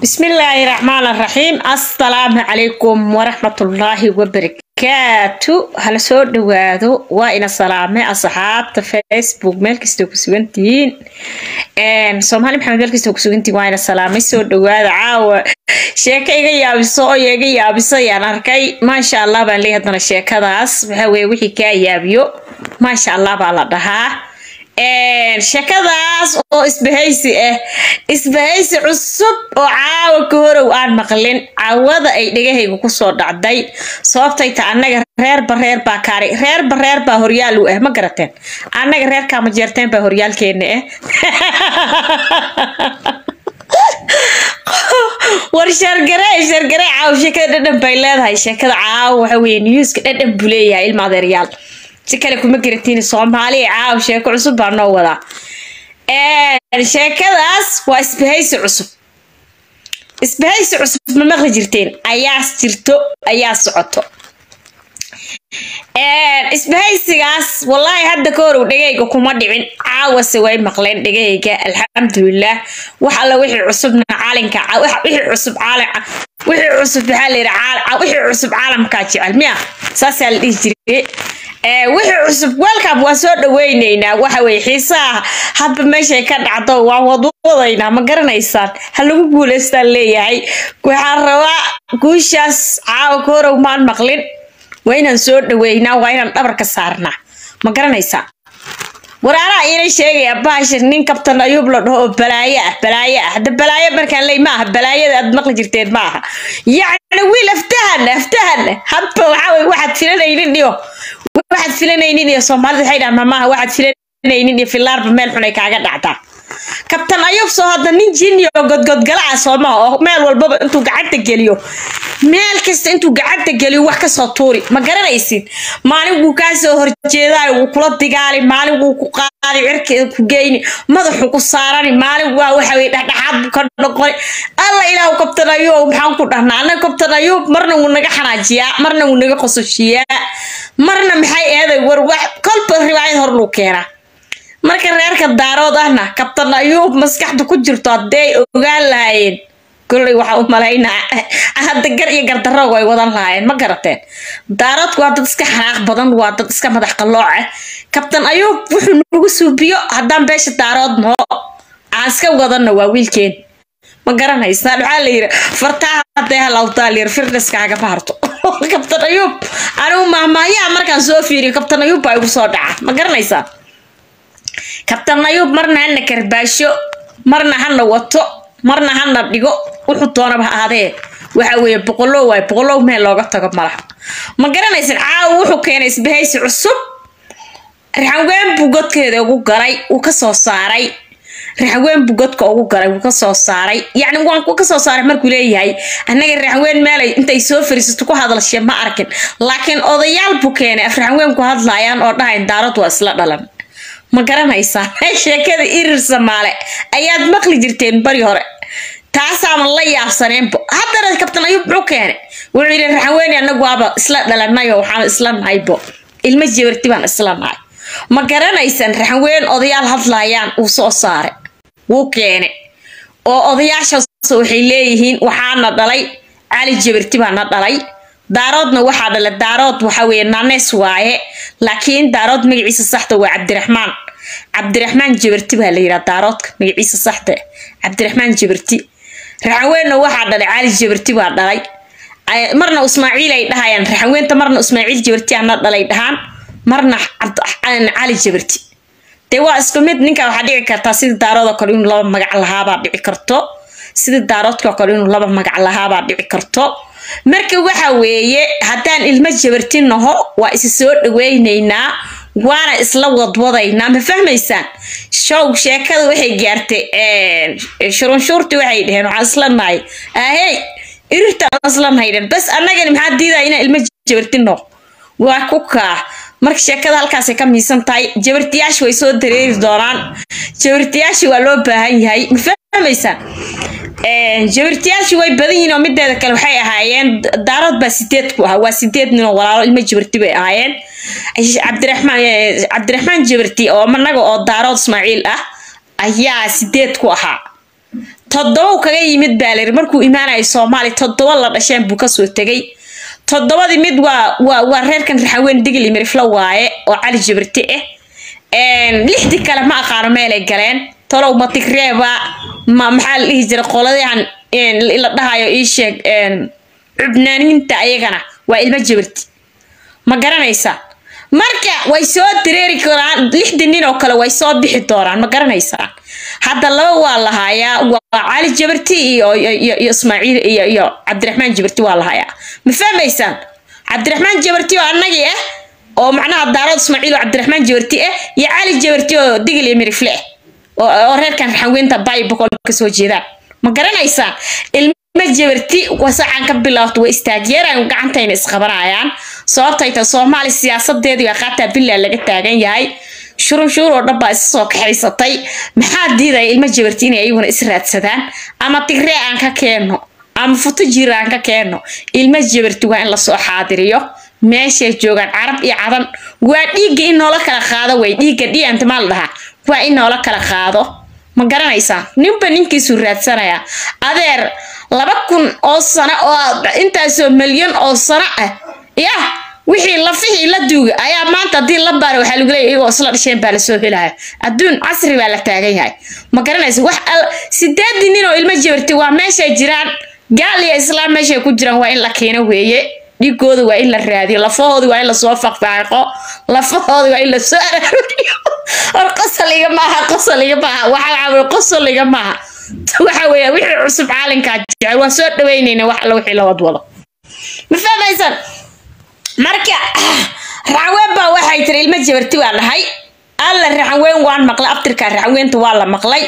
bismillaahi raxmaan raxiim assalaamu calaykum waraxmatullaahi wabarakaatu hala soo dhawaado waa ina salaame asxaabta facebook meel kastoo ku sugantihiin soomaali maxamed meel kastoo ku sugantihiin waa ina salaamay soo dhawaada caawa sheeko iga yaabiso oo iga yaabiso ayaan arkay maasha allah baan leeyahay haddana sheekadaas waxaa weye wixii kaa yaabiyo maasha allah baa la dhahaa sheekadaas oo isbahaysi ah isbahaysi cusub oo caawa ka horow aan maqlin caawada ay dhegahayga kusoo dhacday sababtay ta annaga reerba reer baa kaari reerba reer baa horyaal u ah ma garateen annaga reerkaa ma jeerteen baa horyaalkeena ah war shargare shargare caawa sheekada dhadhan bay leedahay sheekada caawa waxa weye newska dhadhan buu leeyahay ilma adeeryaal si kale kuma garatiin soomaaliya caaw sheeko cusub baa noo wadaa sheekadaas waa isbahaysi cusub isbahaysi cusub ma maqli jirteen ayaa jirto ayaa socoto isbahaysigaas wallaahi hadda ka horow dhegayga kuma dhicin caawase way maqleen dhegayga alxamdulilah wax alla wixii cusubna caalinka wixii cusub caalin wixii cusub maxaa la yidhi wixii cusub caalamkaa jecel miya saasaa la dhihi jiray wixii cusub welcome waa soo dhaweyneynaa waxa weye xiisaha hadba meeshay ka dhacdo waan wadwadaynaa ma garanaysaan ha lagu guulaystaan leeyahay waxaan rabaa guushaas caawa ka horow maan maqlin waa inaan soo dhaweynaa waa inaan dhabarka saarnaa ma garanaysaa waraaraha iina sheegaya baashir nin kabtan ayuub la dhaho oo balaayo ah balaayo ah hadda balaayo markaan ley ma aha balaayada aad maqli jirteen ma aha yacni wiil aftahan aftahan hadba waxaa weye waxaad filanaynin iyo waxaad filanaynin iyo soomaalida waxay dhahan mamaha waxaad filanaynin iyo filaarba meel xun ay kaaga dhacdaa kabtan ayuub soo hadda nin jin iyo godgodgala ah soomaha oo meel walbaba intuu gacanta geliyo meel kasta intuu gacanta geliyo wax kasoo tuuri ma garanaysid maalin wuu kaa soo horjeedaay wuu kula digaali maalin wuu ku qaadi cirkeeda ku geyni madaxu ku saarani maalin waa waxa weye dhexdhexaad buu ka noqoni alla ilaahu kabtan ayuub maxaan ku dhahnaa annaga kabtan ayuub marna wuu naga xanaajiyaa marna wuu naga qososhiyaa marna maxay eeday war wax kolba riwaayad hor luu keenaa marka reerka daarood ahna kabtan ayuub maskaxda ku jirto hadday ogaan lahaayeen kolley waxaa u malaynaa hadda gar iyo gardarroog ay wadan lahaayeen ma garateen daaroodku waa dad iska xanaaq badan waa dad iska madax qallooc ah kabtan ayuub wuxuu nagu suubiyo haddaan beesha daarood noo aan iska wadanna waa wiilkeen ma garanaysaan waxaa la yidhi fartaa hadday halawtaa layiri firniskaaga baarto kabtan ayuub anigu mahmaayaa markaan soo fiiriyo kabtan ayuub baa igu soo dhaca ma garanaysaa kabtan ayuub marna hana karbaasho marna hana wato marna hana dhigo wuxuu doonaba ha ahaadee waxa weeye boqolow waay boqolow meel looga tago malaha ma garanaysan caawa wuxuu keenay isbahaysi cusub raxaween buu godkeeda ugu galay uu kasoo saaray raxaween buu godka ugu galay wuu kasoo saaray yacni waan ku kasoo saaray markuu leeyahay annaga raxaween meelay intay soo fariisato ku hadalshe ma arkin laakiin odayaal buu keenay af raxaween ku hadlaayaan oo dhahayn daarad waa isla dhalan ma garanaysaa sheekada irir samaale ayaad maqli jirteen bari hore taasaaman la yaabsaneenbo haddana kabtan ayuub muxuu keenay wuxuu yidhi raxaweene anagu waaba isla dhalanay oo waxaan isla nahaybo ilmo jabarti baan isla nahay ma garanaysaan raxaween odayaal hadlaayaan uu soo saaray wuu keenay oo odayaashaas waxay leeyihiin waxaana dhalay cali jabarti baana dhalay daaroodna waxaa dhala daarood waxa weye nanes waaye laakiin daarood magaciisa saxda waa cabdiraxmaan cabdiraxmaan jabarti baa la yidhaha daaroodka magaciisa saxda cabdiraxmaan jabarti raxaweenna waxaa dhalay cali jabarti baa dhalay marna ismaaciil ay dhahayaan raxaweenta marna ismaaciil jabarti ana dhalay dhahaan marna cali jabarti dee waa isku mid ninka waxaa dhici kartaa sidii daarood oo kale inuu laba magac lahaabaa dhici karto sidii daaroodka oo kale inuu laba magac lahaabaa dhici karto marka waxa weeye haddaan ilmo jabarti naho waa isi soo dhaweyneynaa waana isla wadwadaynaa ma fahmaysaan show sheekada waxay gaartay shurunshuurtii waxay dheheen waxaan isla nahay ahey irirtaan isla nahayden bas annagani maxaa diidaa inaan ilmo jabarti naho waa ku kaa marka sheekada halkaasay ka miisan tahay jabartiyaasha way soo dareeri doonaan jabartiyaasha waa loo baahan yahay ma fahmaysaan jabartiyaashu way badan yihiin oo mideeda kale waxay ahaayeen daarood baa sideed ku ahaa waa sideed nin oo walaalo ilmo jabarti bay ahaayeen cabdiraxmaan cabdiraxmaan jabarti oo managa oo daarood ismaaciil ah ayaa sideed ku ahaa toddoba kaga yimid baa layiri markuu imaanayay soomaaliya toddoba la dhasheen buu kasoo tegay toddobadii mid waa waa waa reerkan raxaweyn digli miriflo waaye oo cali jabirti ah lixdii kale ma aqaano meelay galeen tolow ma tigreeba ma maxaa la dhihi jira qoladahan la dhahayo ii sheeg cubnaaniinta ayagana waa ilmo jabirti ma garanaysaa marka way soo dareeri karaan lixdii nin oo kale way soo bixi doonaan ma garanaysaan hadda laba waa lahayaa waa cali jabarti iyo iyo ismaaciil iyo iyo cabdiraxmaan jabarti waa lahayaa ma fahmaysaan cabdiraxmaan jabarti oo annagii ah oo macnaha daarood ismaaciil oo cabdiraxmaan jabarti ah iyo cali jabarti oo digil iyo mirifle ah oo reerkan raxanweynta baybokol ka soo jeedaan ma garanaysaan ilma jabarti wasacan ka bilaabto way istaagyeeraan gacantayna isqabanayaan sababtay tahay soomaali siyaasadeedii waa qaataa bilaa laga taagan yahay shurunshuur oo dhan baa isa soo kaxaysatay maxaa diidaya ilmo jabarti inay ayaguna is raadsadaan ama tigree aan ka keenno ama futo jir aan ka keenno ilmo jabarti waa in lasoo xaadiriyo meeshay joogaan carab iyo cadan waa dhiigga in noola kala qaado way dhiigga dhianta maa la dhahaa waa in noola kala qaado ma garanaysaa ninba ninkiisuu raadsanayaa adeer laba kun oo sano oo intaasoo milyan oo sano ah yah wixii lafihii la duuga ayaa maanta haddii la baara waxaa lagu leeyahy iyagoo isla dhasheen baa lasoo helaya adduun casri baa la taagan yahay ma garanaysa wax sideedii nin oo ilmo jabarti waa meeshay jiraan gaal iyo islaam meeshay ku jiraan waa in la keeno weeye dhigooda waa in la raadiyo lafahooda waa in lasoo faqfaaqo lafahooda waa in lasoo araariyo hor qosoliga maaha qosoliga maaha waxaa qosoliga maaha waxa weeya wixii cusub caalinkaa jecel waa soo dhaweynayna wax alla wixii la wadwado ma fahmaysan marka raxanweyn baa waxay tiri ilmo jabarti waa dhahay alla raxanweyn waan maqlay abtirka raxanweynta waa la maqlay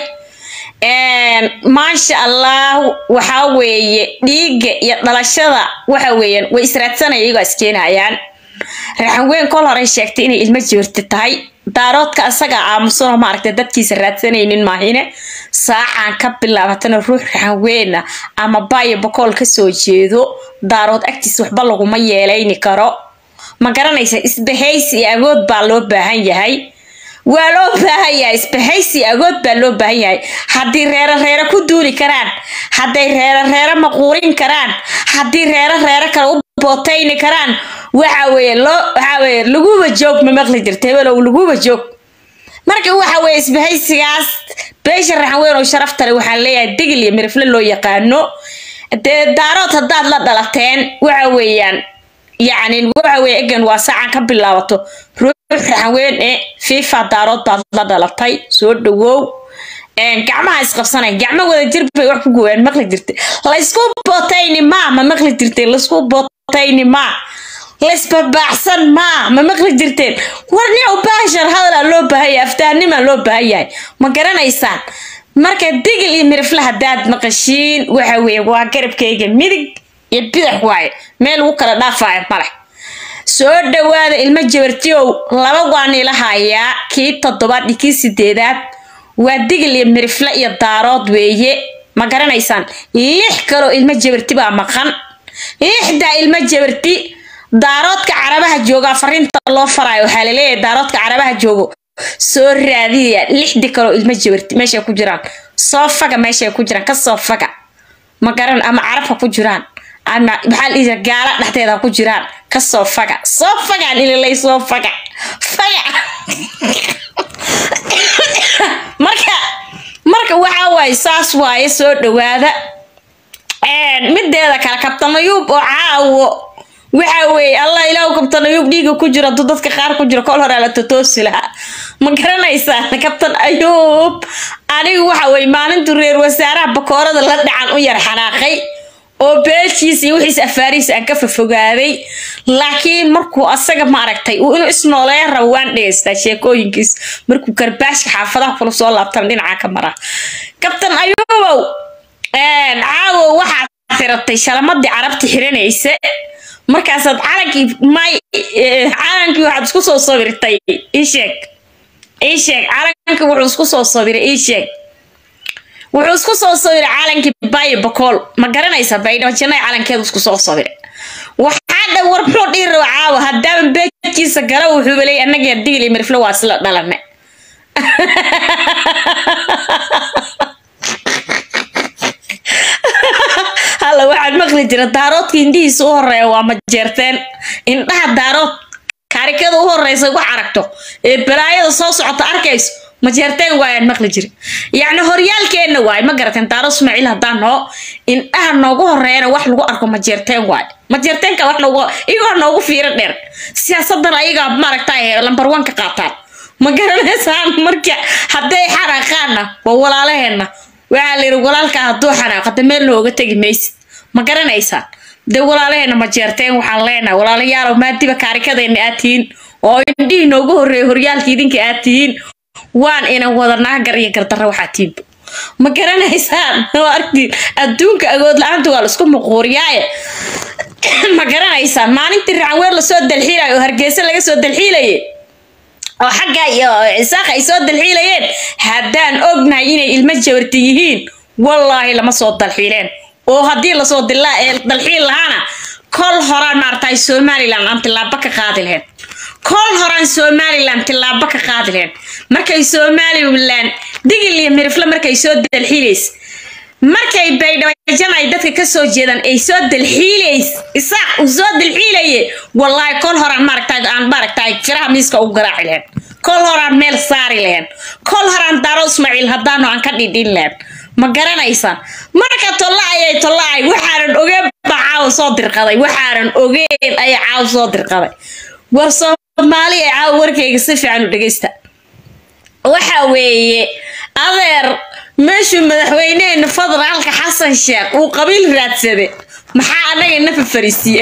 maasha allah waxaa weeye dhiigga iyo dhalashada waxa weeyaan way israadsanaya iyagoo iskeenayaan raxanweyn kol horey sheegtay inay ilmo jabarti tahay daaroodka asaga aamusanoo maaragtay dadkiisa raadsanaynin maahine saacaan ka bilaabatana ruux raxanweyna ama baayo bokool kasoo jeedo daarood agtiisa waxba laguma yeelayni karo ma garanaysa isbahaysi iyo agood baa loo baahan yahay waa loo baahan yahay isbahaysi agood baa loo baahan yahay haddii reero reero ku duuli karaan hadday reero reero maquurin karaan haddii reero reero kale u bootayni karaan waxa weeye loo waxa weeye laguba joog ma maqli jirta hebelow laguba joog marka waxa weeye isbahaysigaas beesha raxanweyn oo sharafta leh waxaan leeyahay digil iyo mirifle loo yaqaano dee daarood haddaad la dhalateen waxa weeyaan yacni waxa weeye egan waa saacan ka bilaabato ruux raxanweyn ee fifa daarood baad la dhalatay soo dhawow gacmaha isqabsanay gacmo wada jir bay wax ku gooyaan maqli jirtay laysku bootayni maa ma maqli jirtay laysku bootayni maa laysbabaaxsan maa ma maqli jirteen war nin baashar hadalaa loo baahan yahay aftaanimaa loo baahan yahay ma garanaysaan marka digil iyo mirifle haddaad maqashiin waxa weeye waa garabkayga midig iyo bidax waaye meel ugu kala dhaafaayo maleh soo dhawaada ilmo jabartiyow laba waan ila hayaa kii toddobaad iyo kii sideedaad waa digil iyo mirifle iyo daarood weeye ma garanaysaan lix kaloo ilmo jabarti baa maqan lixdaa ilmo jabarti daaroodka carabaha jooga fariinta loo faraayo waxaa laleeyahay daaroodka carabaha joogo soo raadiya lixdi kaloo ilmo jabarti meeshay ku jiraan soo faga meeshay ku jiraan ka soo faga ma garan ama carabka ku jiraan ama maxaa la gaala dhexdeeda ku jiraan ka soo faga soo fagaan ililay soo faga faga marka marka waxaa waaye saas waaye soo dhawaada mideeda kale kabtamayuub oo caawo waxa weeye allah ilaahu kabtan ayuub dhiiga ku jiro hadduu dadka qaar ku jiro kol horaa la totoosi lahaa ma garanaysaa kabtan ayuub anigu waxa weye maalintu reer wasaaraha bakoorada la dhacan u yar xanaaqay oo beeshiisa iyo wixiis afaarihiisa aan ka fafogaaday laakiin markuu asaga maaragtay uu inuu isnooleya rabo waan dhegeystaa sheekooyinkiis markuu karbaashka xaafadaha kula soo laabtan dhinaca ka mara kabtan ayuubow caawo waxaad tiratay shalamadii carabta xiranaysa markaasaad calankii may calankii waxaad isku soo sawirtay ii sheeg ii sheeg calankii wuxuu isku soo sawiray ii sheeg wuxuu isku soo sawiray calankii bayo bakool ma garanaysa baydhabo jannay calankeedu isku soo sawiray waxaa dha war muxuu dhihi raba caawa haddaaba beejkiisa gala wuxuuba leeyay annaga digil iyo miriflo waa isla dhalane alla waxaad maqli jira daaroodka indhihiisa u horeeya waa majeerteen indhaha daarood kaarikada u horeysa wax aragto ee balaayada soo socota arkayso majeerteen waayaan maqli jiri yacni horyaalkeenna waay ma garateen daaro ismaaciil haddaan noo indhaha noogu horeeyana wax lagu arko majeerteen waay majeerteenka wax noogu iyagoo noogu fiiro dheer siyaasadan ayagaa maaragtay lambar one ka qaataan ma garanaysaan marka hadday xanaaqaanna waa walaalaheenna waxaa la yidhi walaalkaa hadduu xanaaqada meel nooga tegi maysid ma garanaysaan dee walaalaheena ma jeerteen waxaan leenahay walaalayaalow maadiba kaarikadeenna aad tihiin oo indhihii noogu horreeyay horyaalka idinka aad tihiin waan inan wadanaa gar iyo gardarra waxaa tiinba ma garanaysaan waa argtiin adduunka agood la-aanta waa la isku muquuriyaaye ma garanaysaan maalintii racanweer lasoo dalxiilayo oo hargeysa laga soo dalxiilayay oo xagga iyo cisaaqa ay soo dalxiilayeen haddaan ognahay inay ilmo jawarti yihiin wallaahi lama soo dalxiileen oo haddii lasoo dilaa ee dalxiil lahaana kol horaan maaragtay somalilan aan tillaabo ka qaadi lahayn kol horaan somalilan tillaabo ka qaadi lahayn markay somalilan digil iyo mirifle markay soo dalxiilays markay baydhabajan ay dadka kasoo jeedaan ay soo dalxiilays isaaq uu soo dalxiilaye wallaahi kol horaan maaragtay aan maaragtay firaha miiska ugu garaaci lahayn kol horaan meel saari lahayn kol horaan daaro ismaaciil haddaanu aan ka dhidhin lahayn ma garanaysaan marka tolla ayay tollaay waxaanan ogeen baa caawa soo dirqaday waxaanan ogeen ayaa caawa soo dirqaday war soomaali ee caawa warkayga si fiican u dhegeysta waxa weeye adeer meeshuu madaxweyneheena federaalka xasan sheekh uu qabiil raadsaday maxaa anaga nafa fariisiye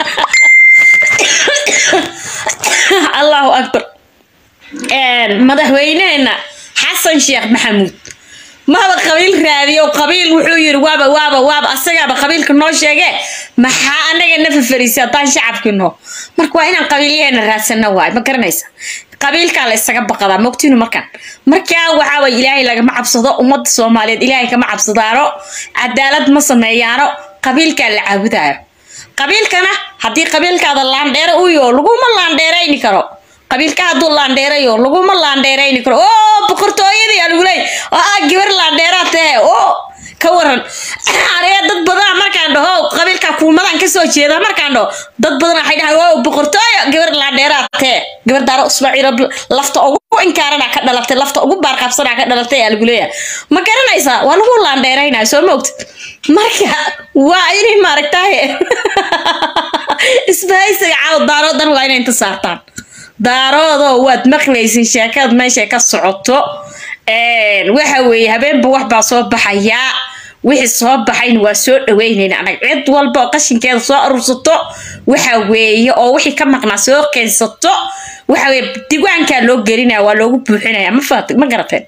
allahu akbar madaxweyneheena xasan sheekh maxamuud maba qabiil raadiyo qabiil wuxuu yiri waaba waaba waaba asagaaba qabiilka noo sheege maxaa anaga nafa fariisiye haddaan shacabkii noo marka waa inaan qabiilyaheena raadsano waay ma garanaysa qabiilkaa la isaga baqadaa mogtiinu markaan markaa waxaa way ilaahay lagama cabsado ummadda soomaaliyeed ilaahay kama cabsadaano cadaalad ma sameeyaano qabiilkaa la caabudaayo qabiilkana haddii qabiilkaada laandheere u yoo laguma laandheerayni karo qabiilka hadduu laandheerayo laguma laandheerayni karo oo boqortooyadii aa lagu leey oo ah gabar laandheeraa tahe oo ka waran aniga dad badan markaan dhaho qabiilka kuumadaan kasoo jeeda markaan dhaho dad badan waxay dhahay wow boqortooyo gabar laandheeraa tee gabar daaro ismaaciil lafta ugu inkaarana ka dhalatay lafta ugu baarqaabsanaa ka dhalatay aa lagu leeyahay ma garanaysaa waa lagu laandheeraynaya soo ma ogtid marka waa inay maaragtaye isbahaysiga caaw daaroodan waa inay inta saartaan daaroodoo waad maqlaysin sheekada meeshay ka socoto waxa weeye habeenba wax baa soo baxayaa wixii soo baxayna waa soo dhaweynayna anag cid walba oo qashinkeeda soo arursato waxa weeye oo wixii ka maqnaa soo keensato waxa weye diiwaankaa loo gelinaya waa loogu buuxinaya ma faat ma garateen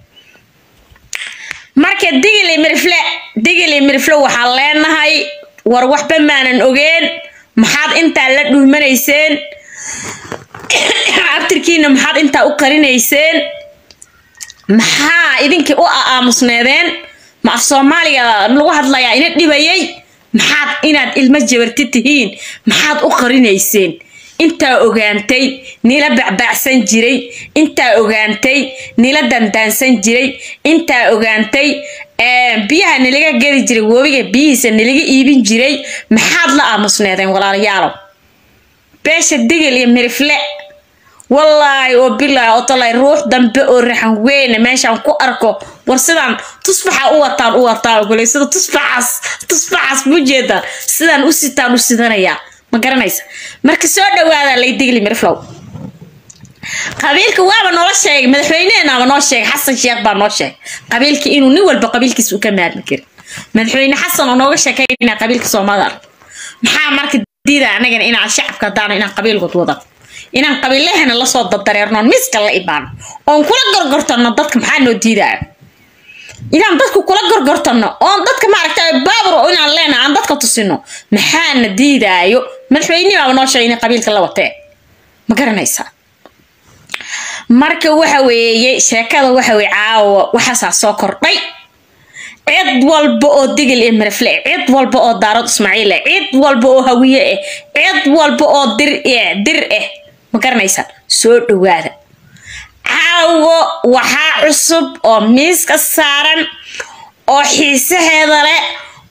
marka digili mirifle digili mirifle waxaan leenahay war waxba maanan ogeen maxaad intaa la dhuumanayseen abtirkiina maxaad intaa u qarinayseen maxaa idinkii u aamusneedeen ma af soomaaliga lagu hadlayaa ina dhibayay maxaad inaad ilmo jabarti tihiin maxaad u qarinayseen intaa ogaantay nila bacbaacsan jiray intaa ogaantay nila dandaansan jiray intaa ogaantay biyaha nalaga geli jiray webiga biyihiisa nalaga iibin jiray maxaad la aamusneedeen walaalayaalow beesha digil iyo mirifle wallaahi oo bilaahi oo talay ruux dambe oo raxan weyne meeshaan ku arko war sidaan tusbaxa u wataan u wataan gulay sida tusbaxaas tusbaxaas mu jeedaan sidaan u sitaan u sidanayaa ma garanaysa marka soo dhawaada lay digli miriflow qabiilka waaba noola sheegay madaxweyneheenaaba noo sheegay xasan sheekh baa noo sheegay qabiilka inuu nin walba qabiilkiisa u ka maarmi karin madaxweyne xasan oo nooga sheekaynaa qabiilka soomaalida maxaa marka diida anagana inaan shacabka hadaano inaan qabiilkood wada inaan qabiilahana lasoo dadareernoon miska la imaano oon kula gorgortano dadka maxaa noo diidaayo inaan dadku kula gorgortano oon dadka maaragtay baabur inaan leenahay aan dadka tusino maxaana diidaayo madaxweynihi baaba noo sheegay inay qabiilka la watee ma garanaysaa marka waxa weeye sheekada waxa weye caawa waxaasaa soo kordhay cid walba oo digil iyo mirifle cid walba oo daarad ismaaciil ah cid walba oo hawiye ah cid walba oo dir dir ah ma garanaysaa soo dhawaada caawo waxaa cusub oo miiska saaran oo xiisaheeda leh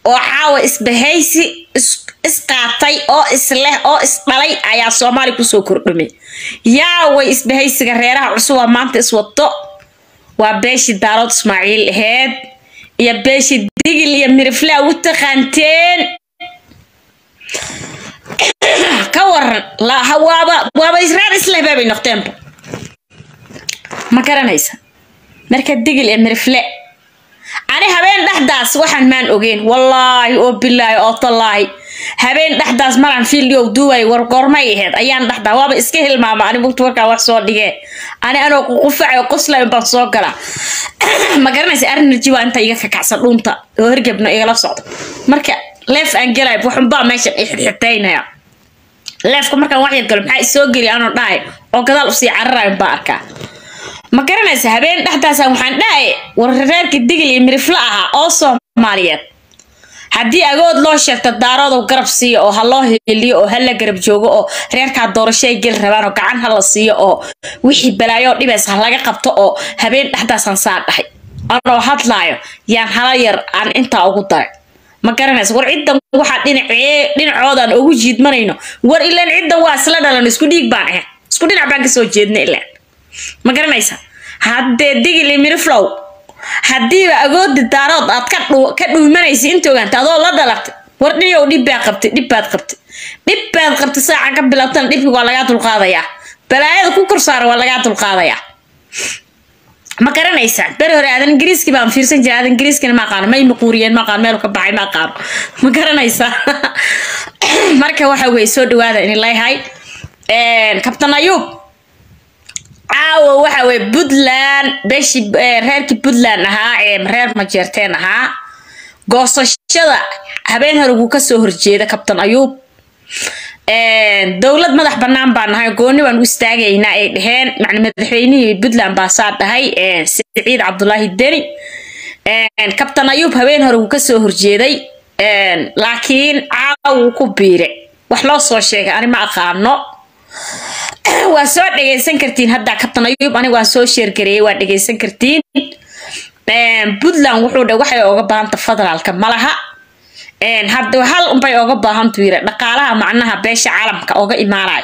oo caawa isbahaysi isqaatay oo isleh oo isdhalay ayaa soomaali kusoo kordhamay yaaway isbahaysiga reeraha cusuba maanta iswato waa beeshii daarood ismaaciil aheyd iyo beeshii digil iyo miriflaa u taqaanteen ka waran waaba waaba reer isleh baabay noqdeenba ma garanaysa marka digil iyo mirifle ani habeen dhexdaas waxaan maan ogeyn wallaahi oo bilaahi oo tallaahi habeen dhexdaas maraan fiildiow duubay war goormay aheyd ayaan dhexdaa waaba iska hilmaama ani mugta warkaa wax soo dhigee ani anoo ququfacay qoslay baan soo galaa ma garanaysa arrinarji waa inta iga kakacsan dhuunta oo hergebna igala socdo marka leef aan gelay waxunbaa meeshan i xidxitaynaya leefka markaan wax yar galo maxaa isoo geliya anoo dhahay oo gadaal usii cararayn baa arkaa ma garanaysa habeen dhexdaasa waxaan dhahay war reerkii digil iyo mirifla ahaa oo soomaaliyeed haddii agood loo sheegto daaroodow garab siiyo oo ha loo heliyo oo ha la garab joogo oo reerkaa doorashay geli rabaan oo gacan ha la siiyo oo wixii balaayo dhibays ha laga qabto oo habeen dhexdaasaan saa dhahay anoo hadlaayo yaan hala yar aan intaa ugu daray ma garanaysa war ciddan waxaa dhinacee dhinacoodaan ugu jiidmanayno war ilaan ciddan waa isla dhalan isku dhiig baan ahay isku dhinac baan kasoo jeedna ilaan ma garanaysa haddee digil iyo miriflow haddiiba agoodi daarood aad ka dhuumanaysa inta ogaanta adoo la dhalatay war dhiniyow dhib baa qabtay dhib baad qabtay dhib baad qabtay saaca ka bilaabtana dhibki waa lagaa dulqaadayaa balaayada ku korsaara waa lagaa dulqaadayaa ma garanaysaa beri hore aadan ingiriiski baan fiirsan jiray aadan ingiriiskina ma aqaano may maquuriyeen ma aqaano meel ka baxay ma aqaano ma garanaysaa marka waxa weye soo dhawaada in leeyahay kabtan ayuub caawa waxa weye puntland beeshii reerkii puntland ahaa ee reer majeerteen ahaa goosashada habeen hore wuu kasoo horjeeda kabtan ayuub dowlad madax banaan baan nahay gooni baan u istaagaynaa ay dhaheen macna madaxweynihii puntland baa saa dhahay siciid cabdulaahi deni kabtan ayuub habeen hore wuu kasoo horjeeday laakiin caawa wuu ku biire wax loo soo sheegay ani ma aqaano waa soo dhegaysan kartiin hadda kabtan ayuub aniga waa soo sheergareeyay waa dhegaysan kartiin puntland wuxuu dhe waxay oga baahanta federaalka malaha hadda hal unbay oga baahantu yiri dhaqaalaha macnaha beesha caalamka oga imaanaya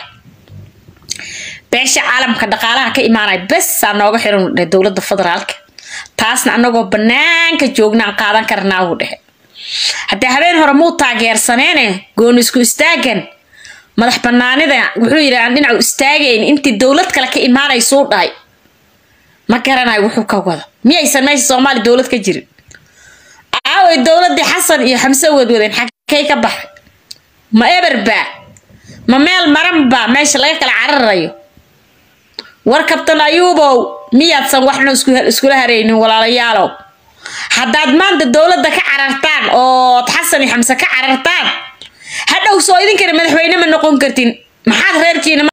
beesha caalamka dhaqaalaha ka imaanaya besaa nooga xiran dhe dowladda federaalka taasna anagoo banaanka joognaan qaadan karnaa wuu dhehe haddii habeen hore muu taageersaneene gooni isku istaagan madax banaanida wuxuu yidhi aan dhinacu istaagayn intii dowlad kale ka imaanaysuu dhahay ma garanayo wuxuu ka wado miyaysan meesha soomaali dowlad ka jirin aaway dowladii xasan iyo xamse wadwadeen xagkay ka baxay ma eberbaa ma meel maranbaa meesha laga kala cararayo war kabtan ayuubow miyaadsan waxna iskula haraynin walaalayaalow haddaad maanta dowladda ka carartaan ood xasan iyo xamse ka carartaan hadhow soo idinkana madaxweyne ma noqon kartin maxaad reerkiina